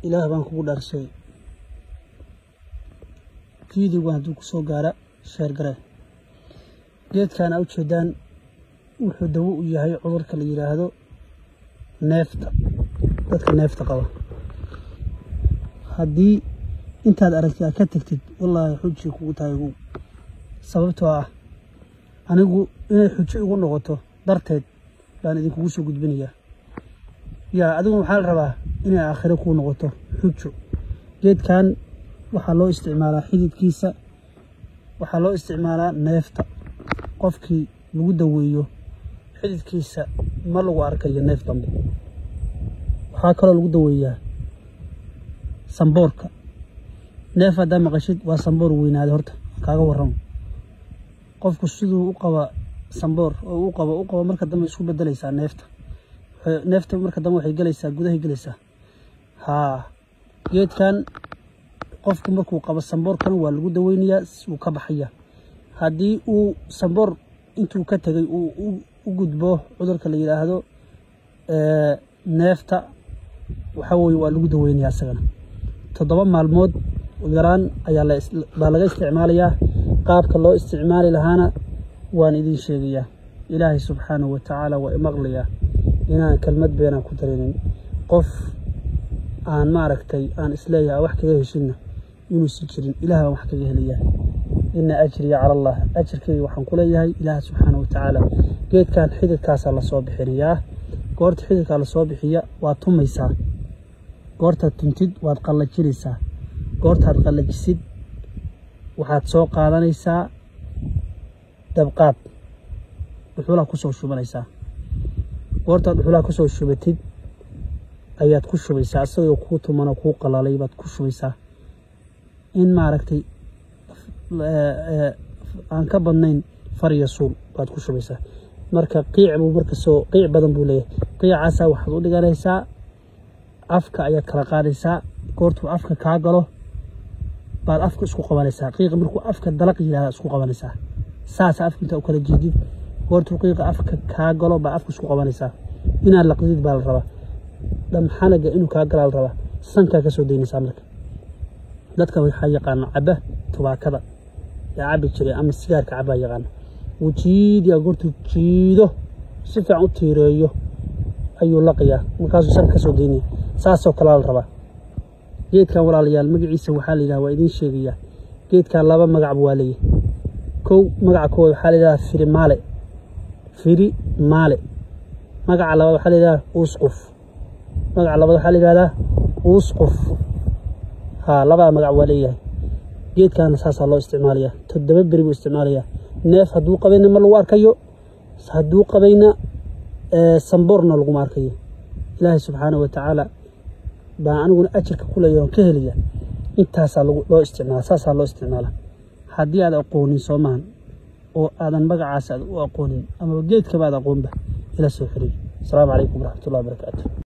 ilaah baan kugu dhaarshay fiidigu hadduu ku soo gaara sheer garee geedkan aa ujeedaan wuxuu dawo u yahay cudurka la yidhaahdo neefta dadka neefta qaba haddii intaad aragtid aad ka tagtid wallaahi xujii kugu tahay igu sababtoo ah anigu inay xujo igu noqoto darteed baan idinkugu soo gudbinayaa yaa adigu waxaa la rabaa inay aakhiro kuu noqoto xujo geedkan waxaa loo isticmaalaa xididkiisa waxaa loo isticmaalaa neefta qofkii lagu daweeyo xididkiisa ma lagu arkayo neef dambe waxaa kaloo lagu daweeyaa samboorka neef haddaa maqashid waa samboor weynaaday horta kaaga warramo qofku siduu u qaba samboor oo u qabo u qabo marka dambe isku bedelaysaa neefta neefta marka dambe waxay gelaysaa gudahay gelaysaa haa geedkan qofku markuu qabo samboorkan waa lagu daweynayaa wuu ka baxaya haddii uu samboor intuu ka tegay uu u gudbo cudurka la yidhaahdo neefta waxa weye waa lagu daweynayaa isagana toddoba maalmood yaraan ayaa baa laga isticmaalayaa qaabka loo isticmaali lahaana waan idin sheegayaa ilaahay subxaanahu wa tacaala waa imaqlayaa inaan kelmad beenaan ku darinin qof aan maaragtay aan isleeyahay wax kaga heshinna inuusan jirin ilaah baan wax kaga helayaa ina ajriya cala allah ajirkayga waxaan ku leeyahay ilaah subxaana wa tacaala geedkan xididkaasaa lasoo bixinayaa goorta xididkaa lasoo bixiya waad tumaysaa goortaad tuntid waad qallajinaysaa goortaad qallajisid waxaad soo qaadanaysaa dabqaad dhuxulaha ku soo shubanaysaa goortaad dhuxulaha ku soo shubatid ayaad ku shubaysaa isagoo kuu tumanoo kuu qalalay baad ku shubaysaa in maaragtay aan ka badnayn far iyo suul baad ku shubaysaa marka qiic buu marka soo qiic badan buu leeyahay qiicaasaa waxaad u dhiganaysaa afka ayaad kala qaadaysaa goortuu afka kaa galo baad afka isku qabanaysaa qiiqa markuu afka dalaq yidhahda isku qabanaysaa saasa afka intaa u kala jeedid goortuu qiiqa afka kaa galo baad afka isku qabanaysaa inaad laqdid baa la rabaa dhamxanaga inuu kaa galaa la rabaa sankaa ka soo daynaysaa marka dadka waxaa yaqaana caba tubaakada yaa cabi jiray ama sigaarka cabaa yaqaana wuu jiidiyaa goortuu jiido si fiican u tiireeyo ayuu laqayaa markaasuu sanka ka soo daynaya saasoo kalea la rabaa geedkan walaalayaal magaciisa waxaa la yidhaha waa idiin sheegayaa geedkan laba magacba waa leeyahay kow magaca koowaad waxaa la yidhaha firi maale firi maale magaca labaad waxaa la yidhaha uusquf magaca labaad waxaa la yidhahdaa uusquf haa labada magac waa leeyahay geedkaana saasaa loo isticmaalayaa toddoba beri buu isticmaalayaa neef hadduu qabayna ma lagu arkayo hadduu qabayna samboorna laguma arkayo ilaahay subxaana wa tacaala baan aniguna ajirka ku leeyahay oon ka helaya intaasaa loo isticmaala saasaa loo isticmaala haddii aad aqoonin soomahan oo aadan magacaas aad u aqoonin amaba geedkaba aad aqoonba ila soo xiriir asalaamu calaykum waraxmatullahi wabarakaatu